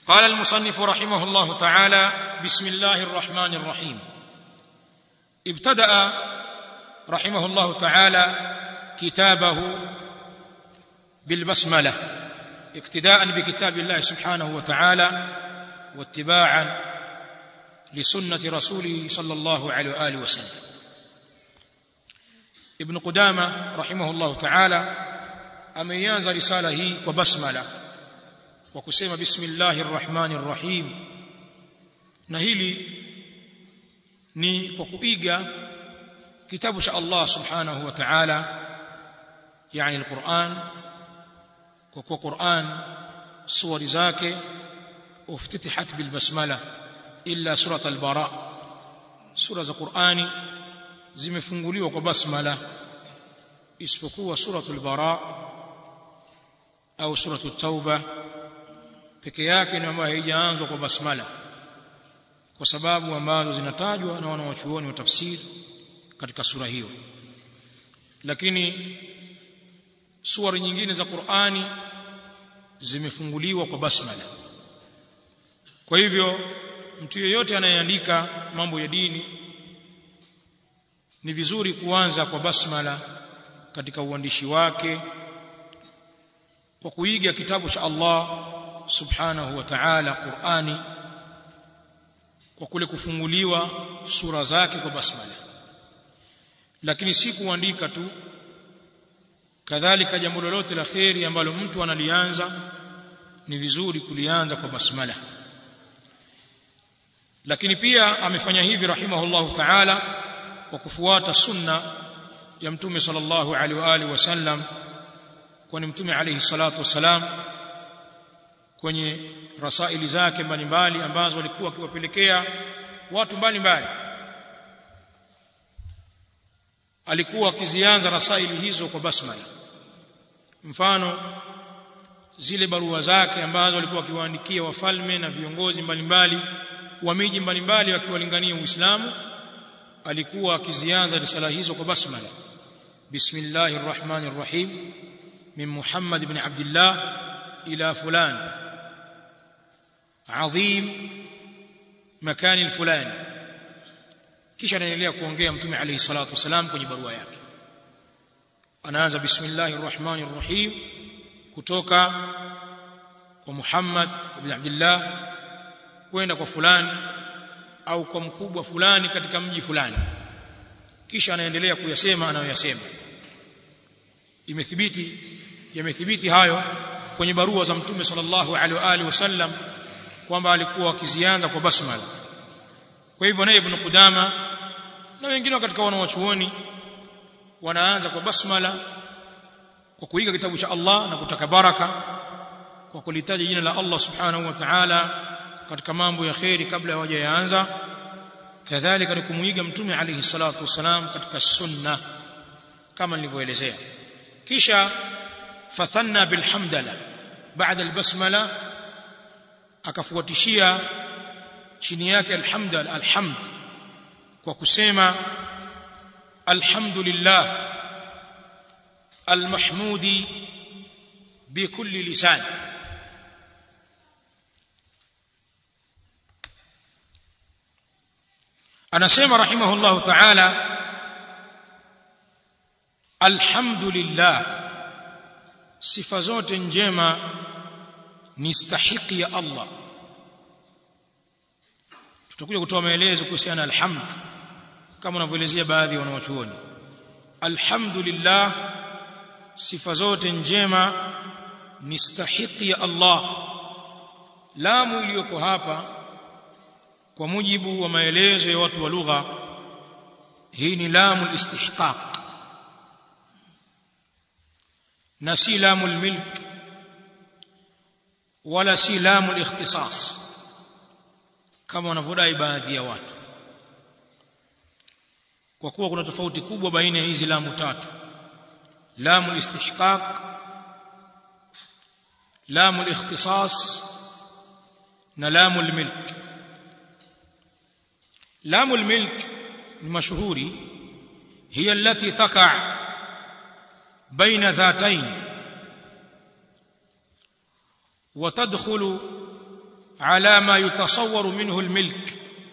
قال المصنف رحمه الله تعالى بسم الله الرحمن الرحيم ابتدا رحمه الله تعالى كتابه بالبسمله اقتداء بكتاب الله سبحانه وتعالى واتباعا لسنه رسوله صلى الله عليه واله وسلم ابن قدامه رحمه الله تعالى ameianza risala hii kwa basmala kwa kusema bismillahir rahmanir rahim na hili ni kwa kuiga kitabu cha Allah subhanahu wa ta'ala yani alquran kwa kuwa Qur'an suwari zake uftitihat bil basmala illa surat al-bara sura za Qur'ani zimefunguliwa kwa basmala isipokuwa suratul bara au suratul tauba peke yake ni ambayo haijaanzwa kwa basmala kwa sababu ambazo zinatajwa na wanawachuoni wa tafsiri katika sura hiyo lakini sura nyingine za Qur'ani zimefunguliwa kwa basmala kwa hivyo mtu yeyote anayeandika mambo ya dini ni vizuri kuanza kwa basmala katika uandishi wake kwa kuiga kitabu cha Allah subhanahu wa ta'ala Qur'ani kwa kule kufunguliwa sura zake kwa basmala lakini si kuandika tu kadhalika jambo lolote la kheri ambalo mtu analianza ni vizuri kulianza kwa basmala lakini pia amefanya hivi rahimahullahu ta'ala kwa kufuata sunna ya mtume sallallahu alaihi wa alihi wasallam kwani mtume alayhi salatu wasalam kwenye rasaili zake mbalimbali ambazo alikuwa akiwapelekea watu mbalimbali alikuwa akizianza rasaili hizo kwa basmala mfano zile barua zake ambazo alikuwa akiwaandikia wafalme na viongozi mbalimbali wa miji mbalimbali wakiwalingania Uislamu alikuwa akizianza risala hizo kwa basmala bismillahir rahmanir rahim min muhammad ibn abdullah ila fulan adhim makani alfulani kisha anaendelea kuongea mtume alayhi salatu wasalam kwenye barua yake anaanza bismillahir rahmanir rahim kutoka kwa Muhammad ibn Abdullah kwenda kwa fulani au kwa mkubwa fulani katika mji fulani kisha anaendelea kuyasema anayoyasema imethibiti yamethibiti hayo kwenye barua za mtume sallallahu alaihi wa alihi wasallam kwamba alikuwa akizianza kwa basmala kwa hivyo naye ibn Qudama na wengine katika wanawachuoni wanaanza kwa basmala kwa kuiga kitabu cha Allah na kutaka baraka kwa kulitaja jina la Allah subhanahu wa ta'ala katika mambo ya khairi kabla hawajaanza kadhalika ni kumuiga mtume alayhi salatu wasalam katika sunna kama nilivyoelezea kisha fathanna bilhamdala baada albasmala akafuatishia chini yake alhamdal alhamd kwa kusema alhamdulillah المحمود بكل لسان anasema rahimahullahu ta'ala alhamdulillah sifa zote njema ni stahiki ya Allah tutakuja kutoa maelezo kuhusiana na alhamd kama wanavyoelezea baadhi ya wanawachuoni alhamdulillah sifa zote njema ni stahiki ya Allah lamu iliyoko hapa kwa mujibu wa maelezo ya watu wa lugha hii ni lamu istihqaq na si lamu milk wala si lamu ikhtisas kama wanavyodai baadhi ya watu kwa kuwa kuna tofauti kubwa baina ya hizi lamu tatu لام الاستحقاق لام الاختصاص نلام الملك لام الملك المشهور هي التي تقع بين ذاتين وتدخل ala ma yutasawwaru minhu almilk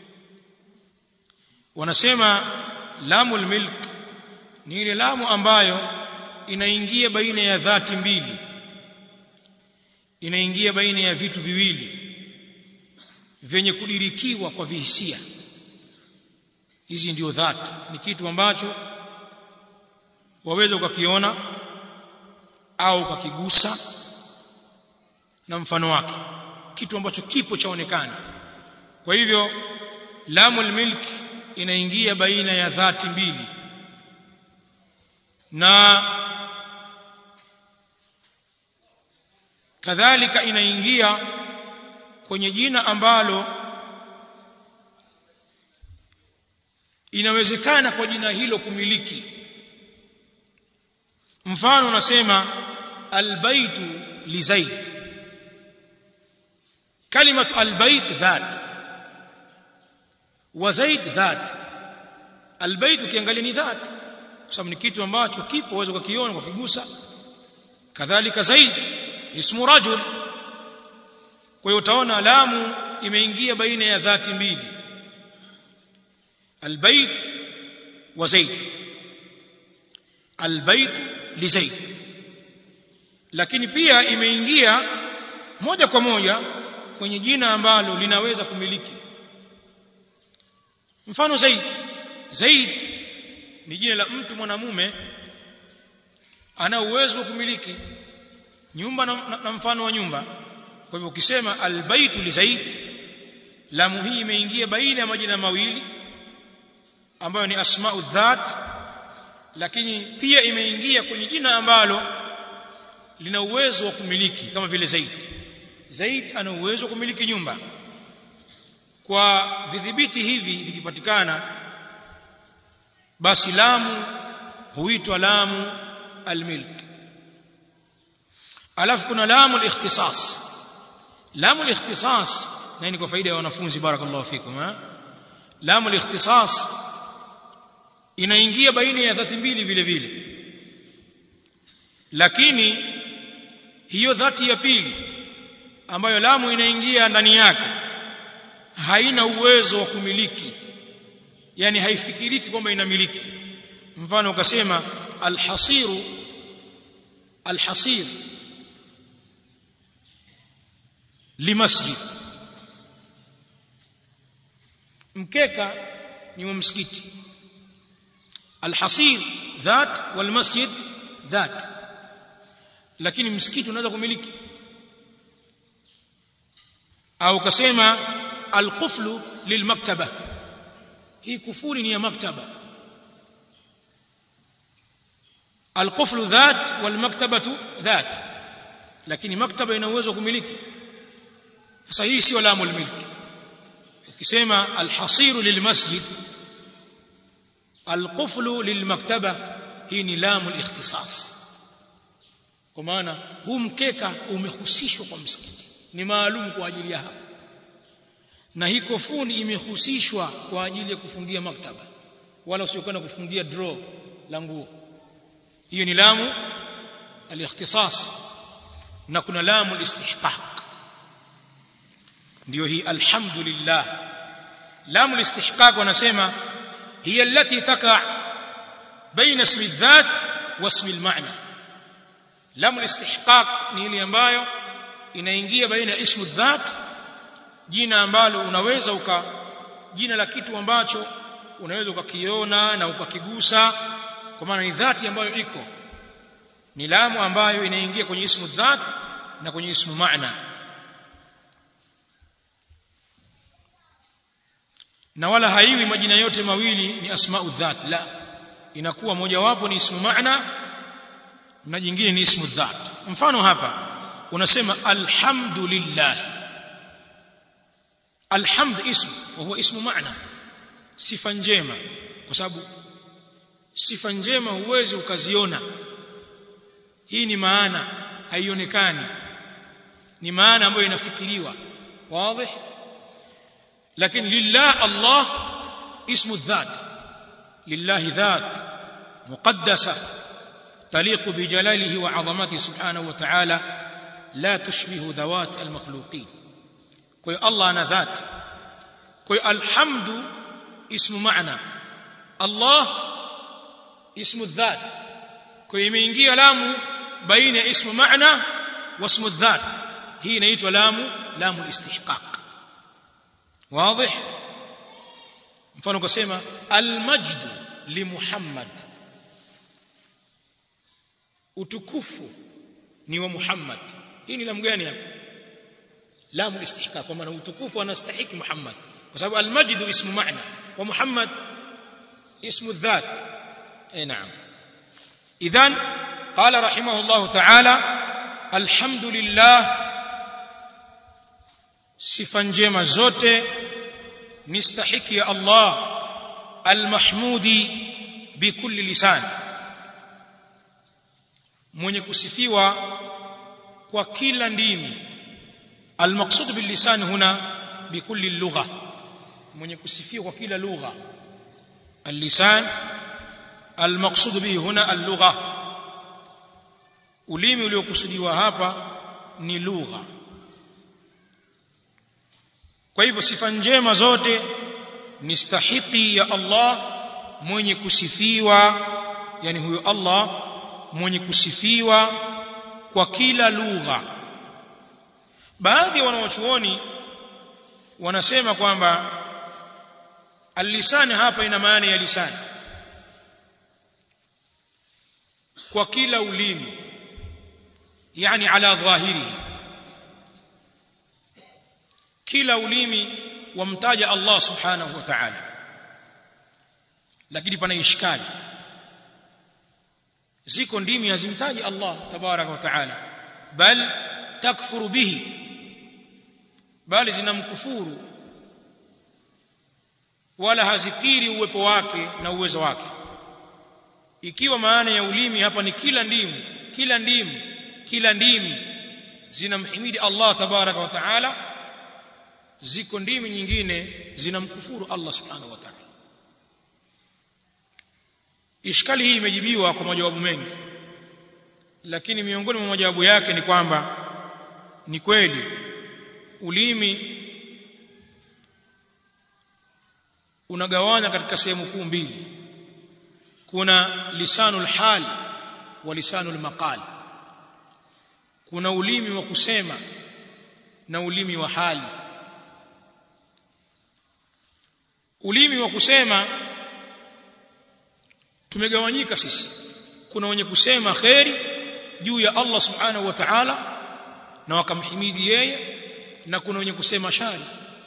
wanasema lamu almilk ni ile lamu ambayo inaingia baina ya dhati mbili inaingia baina ya vitu viwili vyenye kudirikiwa kwa vihisia hizi ndio dhati ni kitu ambacho waweza ukakiona au ukakigusa na mfano wake kitu ambacho kipo chaonekana kwa hivyo lamul milk inaingia baina ya dhati mbili na kadhalika inaingia kwenye jina ambalo inawezekana kwa jina hilo kumiliki mfano unasema albaytu li zaid kalimatu albayt dhat wa zaid dhat albayt ukiangalia ni dhat kwa sababu ni kitu ambacho kipo uweze kukiona kwa kigusa kadhalika zaid ismu rajul kwa hiyo utaona lamu imeingia baina ya dhati mbili albayt wa zaid albayt li zaid lakini pia imeingia moja kwa moja kwenye jina ambalo linaweza kumiliki mfano zaid zaid ni jina la mtu mwanamume ana uwezo wa kumiliki nyumba na, na, na mfano wa nyumba kwa hivyo ukisema albaytu li zaid lamu hii imeingia baina ya majina mawili ambayo ni asma'u dhat lakini pia imeingia kwenye jina ambalo lina uwezo wa kumiliki kama vile zaid zaid ana uwezo wa kumiliki nyumba kwa vidhibiti hivi vikipatikana basi lamu huitwa lamu almilk alafu kuna lamu alikhtisas lamu alikhtisas na ni kwa faida ya wanafunzi barakallahu fikum ha lamu alikhtisas inaingia baina ya dhati mbili vile vile lakini hiyo dhati ya pili ambayo lamu inaingia ndani yake haina uwezo wa kumiliki yani haifikiriki kwamba inamiliki mfano ukasema alhasiru alhasir limasjid mkeka ni wa msikiti alhasir dhat walmasjid dhat lakini msikiti unaweza kumiliki au ukasema alquflu lilmaktaba hii kufuri ni ya maktaba alquflu dhat walmaktabatu dhat lakini maktaba ina uwezo wa kumiliki sasa hii sio lamu almilki ukisema alhasiru lilmasjid alquflu lilmaktaba hii ni lamu alikhtisas kwa maana huu mkeka umehusishwa kwa msikiti ni maalum kwa ajili ya hapa na hii kofuni imehusishwa kwa ajili ya kufungia maktaba wala usiokwenda kufungia draw la nguo hiyo ni lamu alikhtisas na kuna lamu alistihqaq ndio hii alhamdulillah lamu alistihqaq wanasema hiya allati taqa baina ismi dhat wa ismi almaana lamu alistihqaq ni ile ambayo inaingia baina ya ismu dhat jina ambalo unaweza uka jina la kitu ambacho unaweza ukakiona na ukakigusa kwa maana ni dhati ambayo iko ni lamu ambayo inaingia kwenye ismu dhat na kwenye ismu maana na wala haiwi majina yote mawili ni asma'u dhat la inakuwa mojawapo ni ismu maana na jingine ni ismu dhat mfano hapa unasema alhamdulillah alhamd ismu wa huwa ismu maana sifa njema kwa sababu sifa njema huwezi ukaziona hii ni maana haionekani ni maana ambayo inafikiriwa wazi lakini lillah Allah ismu dhat lillahi dhat muqaddasa تليق بجلاله وعظمته سبحانه وتعالى لا تشبه ذوات المخلوقين kwa hiyo Allah ana dhati kwa hiyo alhamdu ismu maana Allah ismu dhat kwa hiyo imeingia lamu baina ya ismu maana wa ismu dhat hii inaitwa lamu lamu istihqaq wazi mfano kusema almajdu li Muhammad utukufu ni wa Muhammad hii ni lamu gani hapa lamu istihqaq kwa maana utukufu anastahiki Muhammad kwa sababu almajdu ismu maana wa Muhammad ismu dhat eh naam idhan qala rahimahullah ta'ala alhamdulillah sifa njema zote ni stahiki ya Allah almahmudi bikulli lisan mwenye kusifiwa kwa kila ndimi almaqsud billisan huna bikulli lugha mwenye kusifiwa kwa kila lugha اللسان المقصود به هنا اللغه ulimi uliokusudiwa hapa ni lugha kwa hivyo sifa njema zote ni stahiki ya Allah mwenye kusifiwa yani huyo Allah mwenye kusifiwa kwa kila lugha baadhi ya wanawachuoni wanasema kwamba Al-lisan hapa ina maana ya lisan kwa kila ulimi yani ala dhahirihi kila ulimi wamtaja Allah subhanahu wa ta'ala lakini pana ishkali ziko ndimi hazimtaji Allah tabaraka wa ta'ala bal takfuru bihi bali zinamkufuru wala hazikiri uwepo wake na uwezo wake ikiwa maana ya ulimi hapa ni kila ndimu kila ndimu kila ndimi zinamhimidi Allah tabaraka wa taala ziko ndimi nyingine zinamkufuru Allah subhanahu wa ta'ala ishkali hii imejibiwa kwa majawabu mengi lakini miongoni mwa majawabu yake ni kwamba ni kweli ulimi unagawanya katika sehemu kuu mbili kuna lisanul hal wa lisanul maqal kuna ulimi wa kusema na ulimi wa hali ulimi wa kusema tumegawanyika sisi kuna wenye kusema kheri juu ya Allah subhanahu wa ta'ala na wakamhimidi yeye na kuna wenye kusema shari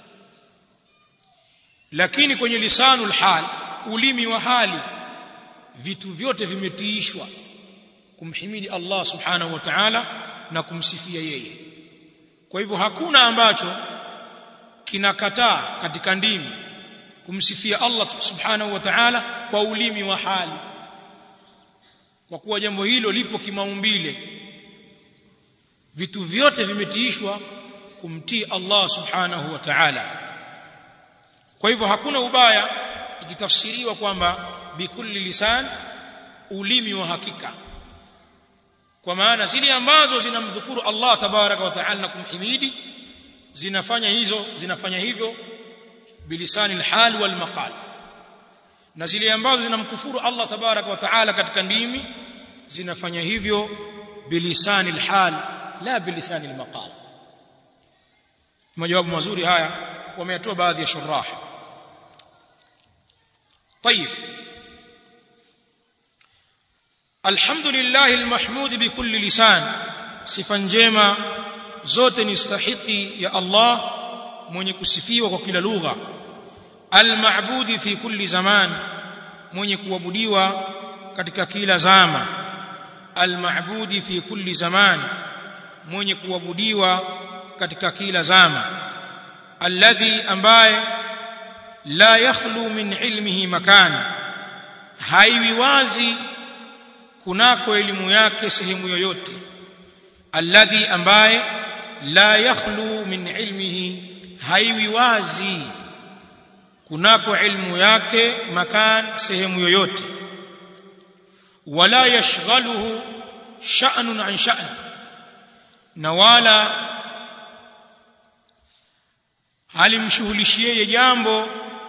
lakini kwenye lisanul hal ulimi wa hali vitu vyote vimetiishwa kumhimidi Allah subhanahu wa ta'ala na kumsifia yeye kwa hivyo hakuna ambacho kinakataa katika ndimi kumsifia Allah subhanahu wa ta'ala kwa ulimi wa hali kwa kuwa jambo hilo lipo kimaumbile vitu vyote vimetiishwa kumtii Allah subhanahu wa ta'ala kwa hivyo hakuna ubaya ikitafsiriwa kwamba bikulli lisan ulimi wa hakika kwa maana zile ambazo zinamdhukuru Allah tabaraka wa taala na kumhimidi zinafanya hizo zinafanya hivyo bilisani alhal wal maqal na zile ambazo zinamkufuru Allah tabaraka wa taala katika ndimi zinafanya hivyo bilisani alhal la bilisani almaqal majawabu mazuri haya wameyatoa baadhi ya shurah طيب الحمد لله المحمود بكل لسان sifa njema zote ni stahiki ya Allah mwenye kusifiwa kwa kila lugha almaabudi fi kulli zaman mwenye kuabudiwa katika kila zama almaabudi fi kulli zaman mwenye kuabudiwa katika kila zama alladhi ambaye la yakhlu min ilmihi makan haiwi wazi kunako elimu yake sehemu yoyote alladhi ambaye la yakhlu min ilmihi haiwi wazi kunako ilmu yake makan sehemu yoyote wala yashghaluhu sha'nun an sha'n na wala halimshughulishi yeye jambo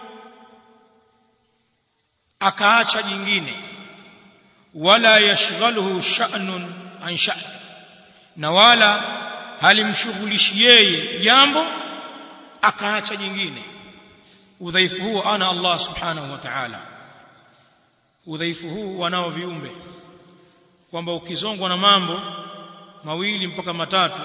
akaacha jingine wala yashghaluhu sha'nun an sha'n na wala halimshughulishi yeye jambo akaacha jingine udhaifu huu ana Allah subhanahu wa ta'ala udhaifu huu wanao viumbe kwamba ukizongwa na mambo mawili mpaka matatu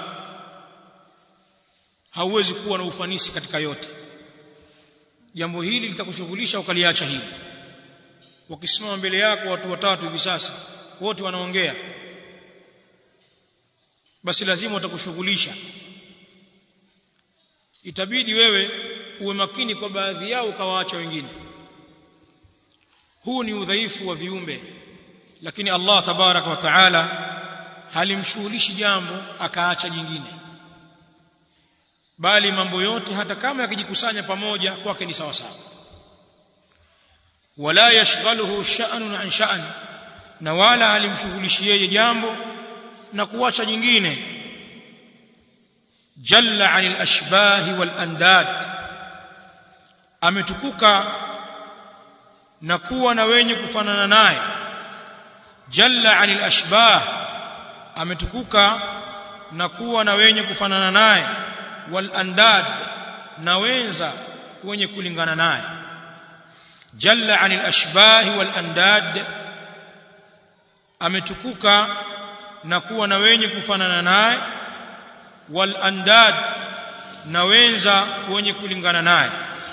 hauwezi kuwa na ufanisi katika yote jambo hili litakushughulisha ukaliacha hili wakisimama mbele yako watu watatu hivi sasa wote wanaongea basi lazima watakushughulisha itabidi wewe uwe makini kwa baadhi yao ukawaacha wengine huu ni udhaifu wa viumbe lakini Allah tabaraka wa taala halimshughulishi jambo akaacha jingine bali mambo yote hata kama yakijikusanya pamoja kwake ni sawa sawa wala yashghaluhu sha'nun an sha'n na wala halimshughulishi yeye jambo na kuacha jingine jalla anil ashbahi wal andad ametukuka na kuwa na wenye kufanana naye jalla anil ashbah ametukuka na kuwa na wenye kufanana naye wal andad na wenza wenye kulingana naye jalla anil ashbah wal andad ametukuka na kuwa na wenye kufanana naye wal andad na wenza wenye kulingana naye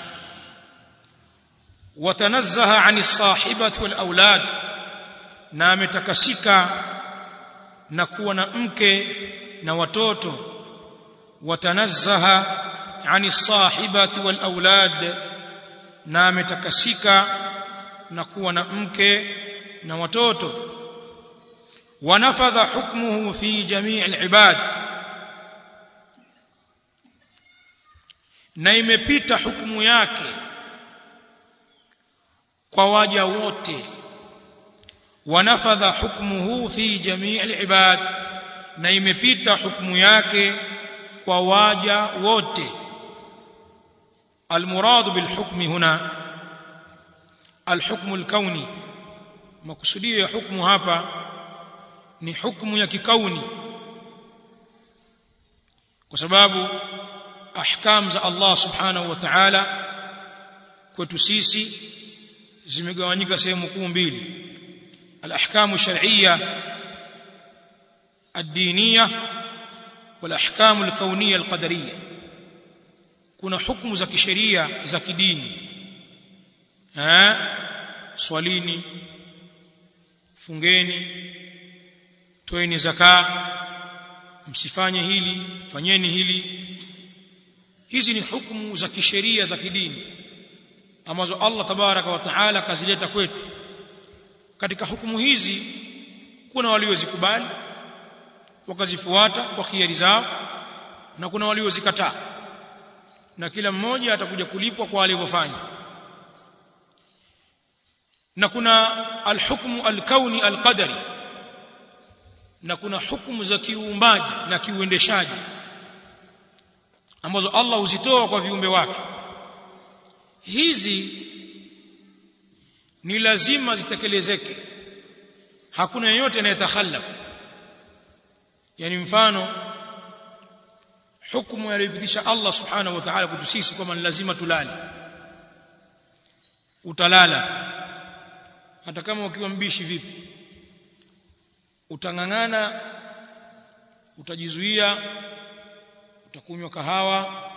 watanazzaha ani sahibati wal aulad na ametakasika na kuwa na mke na watoto watanazzaha ani sahibati wal aulad na ametakasika na kuwa na mke na watoto ونفذ حكمه في جميع العباد na imepita hukumu yake kwa waja wote wanafadha hukmuhu fi jamii alibad na imepita hukumu yake kwa waja wote المراد بالحكم هنا الحكم الكوني مقصوديه ya hukumu hapa ni hukumu ya kikauni kwa sababu ahkam za Allah subhanahu wa ta'ala kwetu sisi zimegawanyika sehemu kuu mbili al-ahkamu shar'iyya ad-diniyya wal-ahkamu al-kawniyya al-qadariyya kuna hukumu za kisheria za kidini eh swalini fungeni toeni zaka msifanye hili fanyeni hili hizi ni hukumu za kisheria za kidini ambazo Allah tabaraka wa taala kazileta kwetu katika hukumu hizi kuna waliozikubali wakazifuata kwa khiari zao na kuna waliozikataa na kila mmoja atakuja kulipwa kwa alivyofanya na kuna alhukmu alkauni alqadari na kuna hukumu za kiuumbaji na kiuendeshaji ambazo Allah huzitoa kwa viumbe wake hizi ni lazima zitekelezeke hakuna yeyote anayetakhallaf yani mfano hukumu aliyopitisha Allah subhanahu wa ta'ala kwetu sisi kwamba ni lazima tulale utalala hata kama ukiwa mbishi vipi utang'ang'ana utajizuia utakunywa kahawa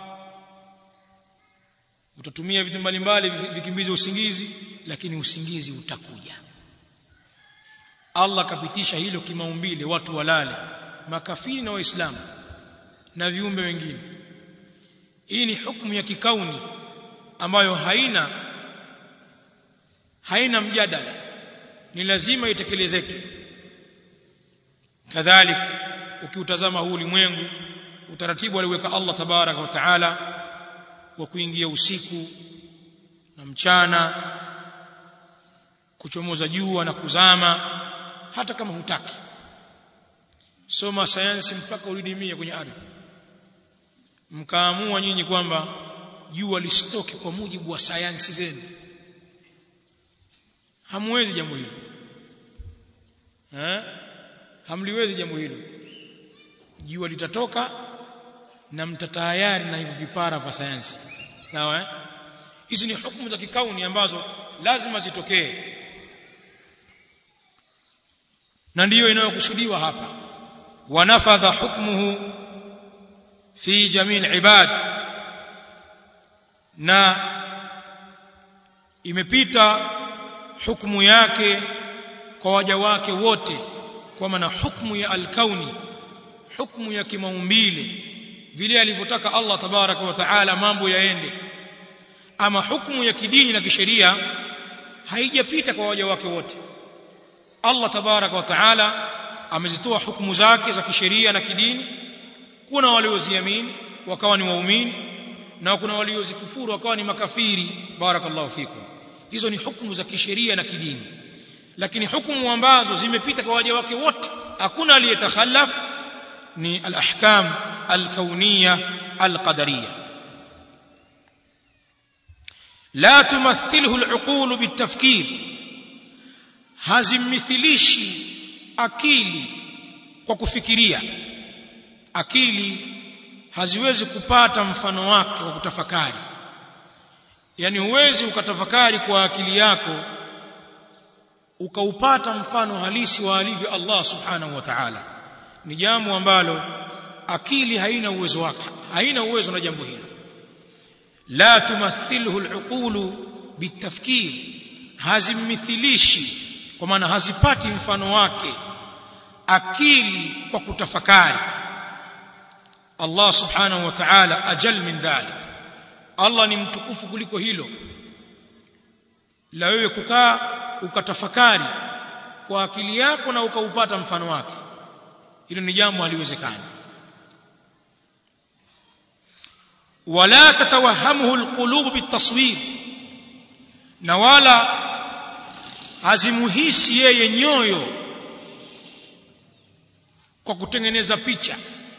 utatumia vitu mbalimbali vikimbize usingizi lakini usingizi utakuja Allah kapitisha hilo kimaumbile watu walale makafiri na waislamu na viumbe wengine hii ni hukumu ya kikauni ambayo haina haina mjadala ni lazima itekelezeke kadhalik ukiutazama huu ulimwengu utaratibu aliweka Allah tabaraka wa taala wa kuingia usiku na mchana kuchomoza jua na kuzama hata kama hutaki soma sayansi mpaka ulidimia kwenye ardhi mkaamua nyinyi kwamba jua lisitoke kwa mujibu wa sayansi zenu hamwezi jambo hilo eh hamliwezi jambo hilo jua litatoka na mtatayari na hivyo vipara vya sayansi sawa eh hizi ni hukumu za kikauni ambazo lazima zitokee na ndiyo inayokusudiwa hapa wanafadha hukmuhu fi jamii ibad na imepita hukumu yake kwa waja wake wote kwa maana hukumu ya alkauni hukumu ya kimaumbile vile alivyotaka Allah tabaraka wa taala mambo yaende ama hukumu ya kidini na kisheria haijapita kwa waja wake wote Allah tabaraka wa taala amezitoa hukumu zake za kisheria na kidini kuna walioziamini wakawa ni waumini na kuna waliozikufuru wakawa ni makafiri barakallahu fikum hizo ni hukumu za kisheria na kidini lakini hukumu ambazo zimepita kwa waja wake wote hakuna aliyetakhallaf ni al-ahkam al-kauniyya al-qadariyya la tumathilhu al-uqul bitafkir hazimithilishi akili kwa kufikiria akili haziwezi kupata mfano wake kwa kutafakari yani huwezi ukatafakari kwa akili yako ukaupata mfano halisi wa alivyo Allah subhanahu wa ta'ala ni jambo ambalo akili haina uwezo wake haina uwezo na jambo hilo la tumathilhu al-uqulu bitafkir hazimithilishi kwa maana hazipati mfano wake akili kwa kutafakari Allah subhanahu wa ta'ala ajal min dhalik Allah ni mtukufu kuliko hilo la wewe kukaa ukatafakari kwa akili yako na ukaupata mfano wake hilo ni jambo haliwezekani wala tatawahamuhu alqulub bitaswir na wala azimuhisi yeye nyoyo kwa kutengeneza picha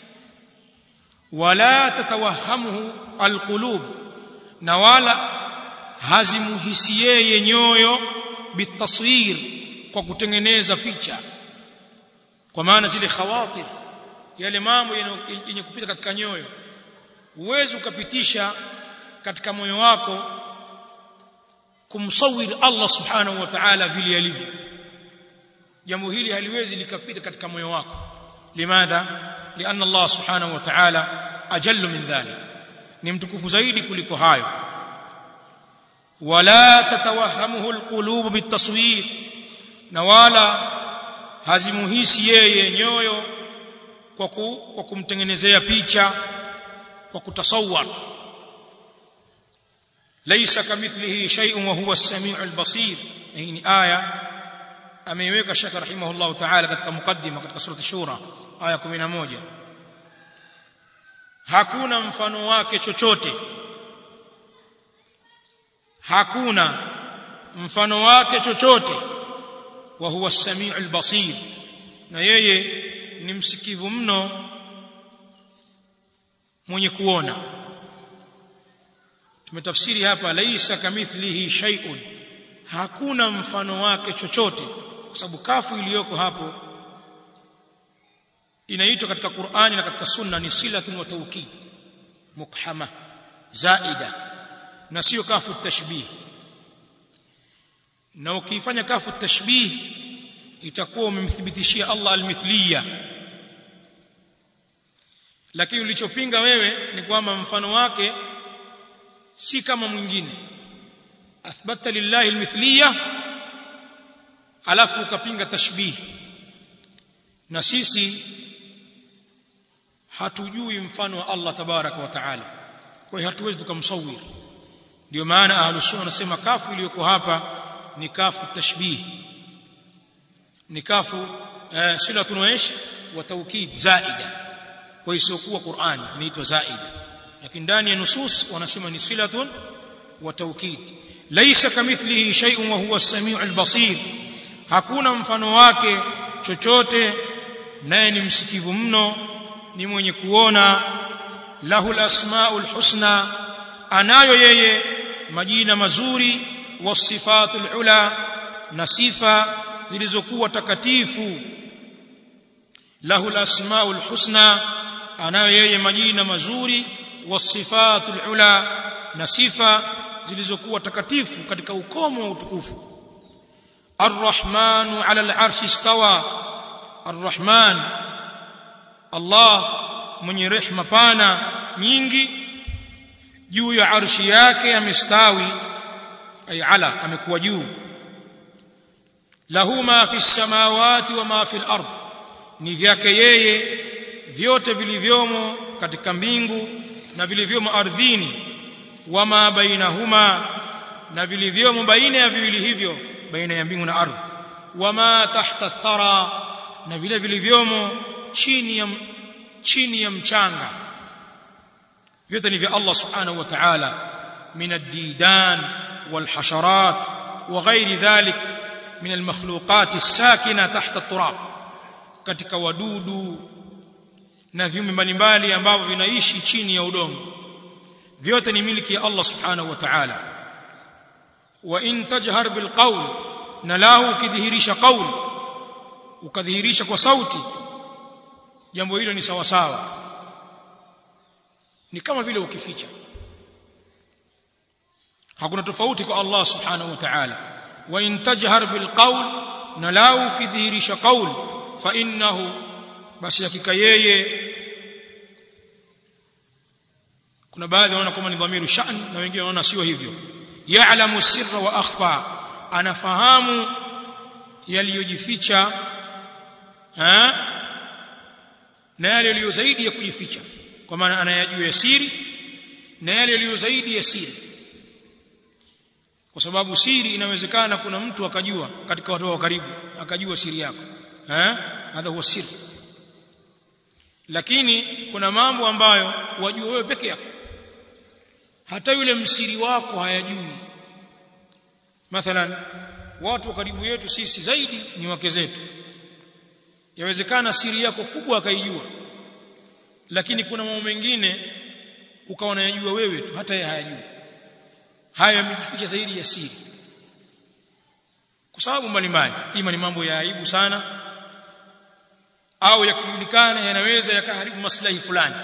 wala tatawahamuhu alqulub na wala hazimuhisi yeye nyoyo bitaswir kwa kutengeneza picha kwa maana zile khawatir yale mambo yenye kupita katika nyoyo uwezi ukapitisha katika moyo wako kumsawir Allah subhanahu wa ta'ala vile alivyo jambo hili haliwezi likapita katika moyo wako limadha لأن الله سبحانه وتعالى أجل من ذلك ni mtukufu zaidi kuliko hayo wala tatawahamuhu alqulub bitaswir na wala hazimuhisi yeye nyoyo kwa ku, kwa kumtengenezea picha kwa kutasawwar laysa kamithlihi shay'un wa huwa as-sami'u al-basir hii ni aya ameiweka shaka rahimahullah ta'ala katika mukaddima katika surati shura aya 11 hakuna mfano wake chochote hakuna mfano wake chochote wa huwa as-sami'u al-basir na yeye ni msikivu mno mwenye kuona tumetafsiri hapa laisa kamithlihi shay'un hakuna mfano wake chochote kwa sababu kafu iliyoko hapo inaitwa katika Qur'ani na katika Sunna ni silatun wa tawkid mukhama zaida na sio kafu tashbih na ukifanya kafu tashbih itakuwa umemthibitishia Allah almithliya lakini ulichopinga wewe ni kwamba mfano wake si kama mwingine athbata lillahi almithliya alafu ukapinga tashbih na sisi hatujui mfano wa Allah tabaraka wa taala kwa hiyo hatuwezi tukamsawir ndio maana ahlus sunna wanasema kafu iliyoko hapa ni kafu tashbih ni kafu eh, silatun wa ish wa tawkid zaida kwa hiyo siokuwa Qur'an inaitwa zaida lakini ndani ya nusus wanasema ni silatun wa tawkid laysa kamithlihi shay'un wa huwa as-sami'u al-basir hakuna mfano wake chochote naye ni msikivu mno ni mwenye kuona lahu al-asma'ul husna anayo yeye majina mazuri wasifatul ula na sifa zilizokuwa takatifu lahu alasmaul husna anayo yeye majina mazuri wasifatul ula na sifa zilizokuwa takatifu katika ukomo wa utukufu arrahmanu ala alarshi istawa arrahman allah mwenye rehma pana nyingi juu ya arshi yake amestawi ay ala amekuwa juu lahu ma fi samawati wa ma fi al-ard ni vyake yeye vyote vilivyomo katika mbingu na vilivyomo ardhini wama bainahuma na vilivyomo baina ya viwili hivyo baina ya mbingu na ardhi wama tahta thara na vile vilivyomo chini ya chini ya mchanga vyote ni vya Allah subhanahu wa ta'ala min ad-didan wal hasharat wa ghairi dhalik min al-makhluqat as-sakina tahta at-turab katika wadudu na viumbe mbalimbali ambavyo vinaishi chini ya udongo vyote ni miliki ya Allah subhanahu wa ta'ala wa in tajhar bil qawl na lahu ukidhihirisha qawl ukadhihirisha kwa sauti jambo hilo ni sawa sawa ni kama vile ukificha hakuna tofauti kwa Allah subhanahu wa ta'ala wa in tajhar bil qawl na lahu ukidhihirisha qawl fa innahu basi hakika yeye kuna baadhi wanaona kama ni dhamiru sha'n na wengine wanaona sio hivyo ya'lamu sirra wa akhfa anafahamu yaliyojificha ha na yale yaliyo zaidi ya kujificha kwa maana anayajua ya siri na yale yaliyo zaidi ya siri kwa sababu siri inawezekana kuna mtu akajua katika watu wa karibu akajua siri yako eh hadha huwa siri lakini kuna mambo ambayo wajua wewe peke yako hata yule msiri wako hayajui mathalan watu wa karibu yetu sisi zaidi ni wake zetu yawezekana siri yako kubwa akaijua lakini kuna mambo mengine ukawa unayajua wewe tu hata yeye hayajui haya yamejificha zaidi ya siri kwa sababu mbalimbali ima ni mambo ya aibu sana au yakijulikana yanaweza yakaharibu maslahi fulani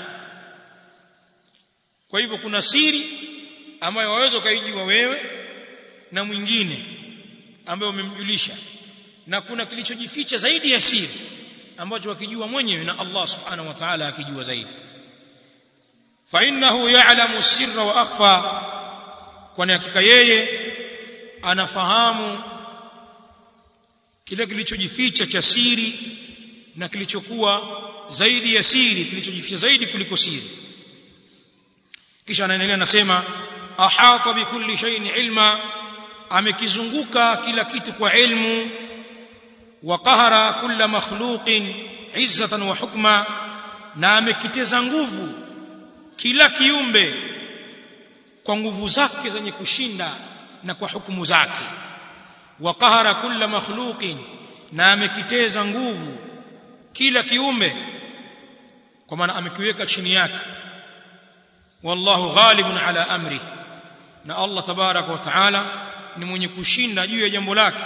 kwa hivyo kuna siri ambayo waweza ukaijua wewe na mwingine ambaye umemjulisha na kuna kilichojificha zaidi ya siri ambacho wakijua mwenyewe na Allah subhanahu wa ta'ala akijua zaidi fa innahu ya'lamu sirra wa akhfa kwani hakika yeye anafahamu kile kilichojificha cha siri na kilichokuwa zaidi ya siri kilichojificha zaidi kuliko siri kisha anaendelea anasema ahata bikulli shay'in ilma amekizunguka kila kitu kwa ilmu wa qahara kulla makhluqin izzatan wa hukma na amekiteza nguvu kila kiumbe kwa nguvu zake zenye kushinda na kwa hukumu zake wa qahara kulla makhluqin na amekiteza nguvu kila kiumbe kwa maana amekiweka chini yake wallahu ghalibun ala amri na Allah tabaraka wa taala ni mwenye kushinda juu ya jambo lake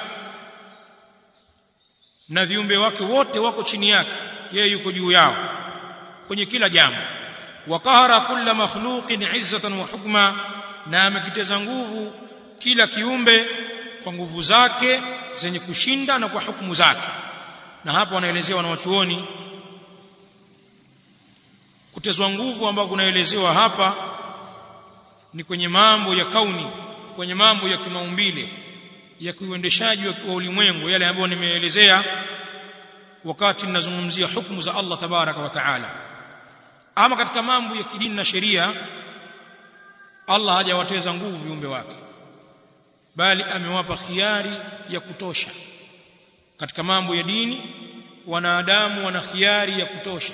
na viumbe wake wote wako chini yake yeye yuko juu yao kwenye kila jambo wa qahara kulla makhluqin izzatan wa hukma na amekiteza nguvu kila kiumbe kwa nguvu zake zenye kushinda na kwa hukumu zake na hapo wanaelezewa na wachuoni kutezwa nguvu ambao kunaelezewa hapa ni kwenye mambo ya kauni kwenye mambo ya kimaumbile ya kuuendeshaji wa ulimwengu yale ambayo nimeelezea wakati ninazungumzia hukumu za Allah tabaraka wa taala ama katika mambo ya kidini na sheria Allah hajawateza nguvu viumbe wake bali amewapa khiari ya kutosha katika mambo ya dini wanadamu wana khiari ya kutosha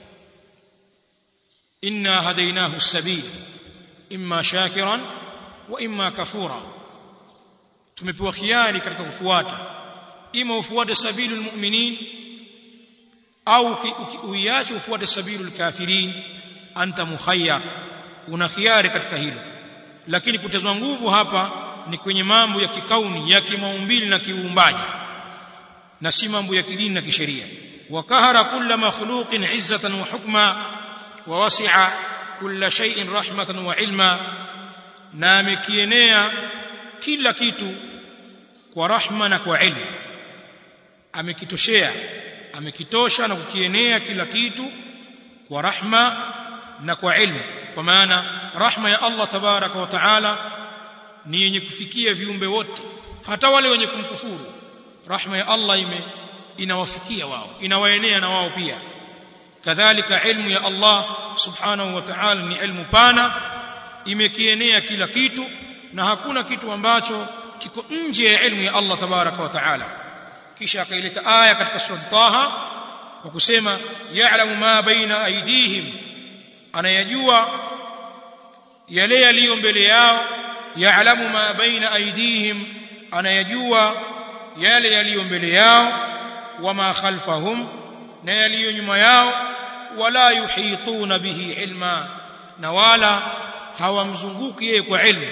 inna hadainahu sabil imma shakiran wa imma kafura tumepewa khiari katika kufuata ima ufuate sabilul mu'minin au uiache ufuate sabilul kafirin anta mukhayyar una khiari katika hilo lakini kutezwa nguvu hapa ni kwenye mambo ya kikauni ya kimaumbili na kiuumbaji na si mambo ya kidini na kisheria wakahara kulla makhluqin izzatan wa hukma wa wasi'a kulla shay'in rahmatan wa ilma na amekienea kila kitu kwa rahma na kwa ilmu amekitoshea amekitosha na kukienea kila kitu kwa rahma na kwa ilmu kwa maana rahma ya Allah tabaraka wa taala ni yenye kufikia viumbe wote hata wale wenye kumkufuru rahma ya Allah ime inawafikia wao inawaenea na wao pia kadhalika ilmu ya Allah subhanahu wa ta'ala ni ilmu pana imekienea kila kitu na hakuna kitu ambacho kiko nje ya ilmu ya Allah tabaraka wa taala kisha akaileta aya katika sura Taha kwa kusema ya'lamu ma baina aydihim anayajua yale yaliyo mbele yao ya'lamu ma baina aydihim anayajua yale yaliyo mbele yao wama khalfahum na yaliyo nyuma yao wala yuhituna bihi ilma na wala hawamzunguki yeye kwa ilmu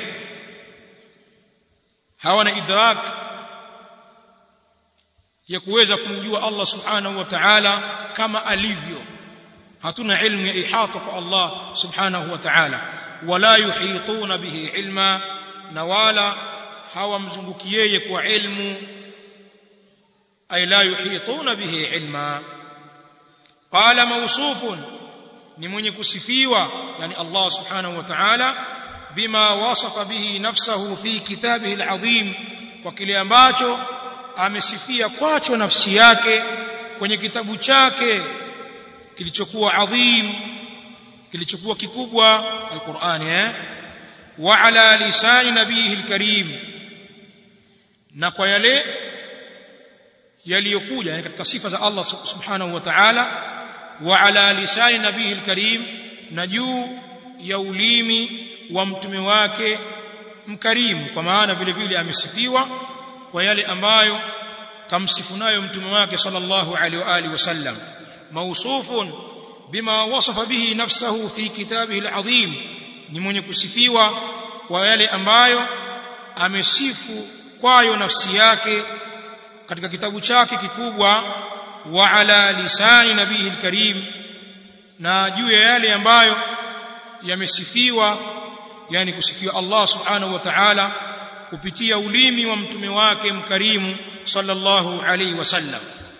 hawana idrak ya kuweza kumjua Allah subhanahu wa ta'ala kama alivyo hatuna ilmu ya ihata kwa Allah subhanahu wa ta'ala wala yuhituna bihi ilma na wala hawamzunguki yeye kwa ilmu ay la yuhituna bihi ilma qala mawsufun ni mwenye kusifiwa yani Allah subhanahu wa ta'ala bima wasafa bihi nafsahu fi kitabihi alazim kwa kile ambacho amesifia kwacho nafsi yake kwenye kitabu chake kilichokuwa adhim kilichokuwa kikubwa alqur'ani eh wa ala lisani nabihi alkarim na kwa yale yaliyokuja yani katika sifa za Allah subhanahu wa ta'ala wa ala lisani nabihi alkarim na juu ya ulimi wa mtume wake mkarimu kwa maana vile vile amesifiwa kwa yale ambayo kamsifu nayo mtume wake sallallahu alaihi wa alihi wasallam mausufun bima wasafa bihi nafsahu fi kitabihi alazim ni mwenye kusifiwa kwa yale ambayo amesifu kwayo nafsi yake katika kitabu chake kikubwa wa ala lisani nabihi alkarim na juu ya yale ambayo yamesifiwa yani kusifiwa Allah subhanahu wa ta'ala kupitia ulimi wa mtume wake mkarimu sallallahu alaihi wasallam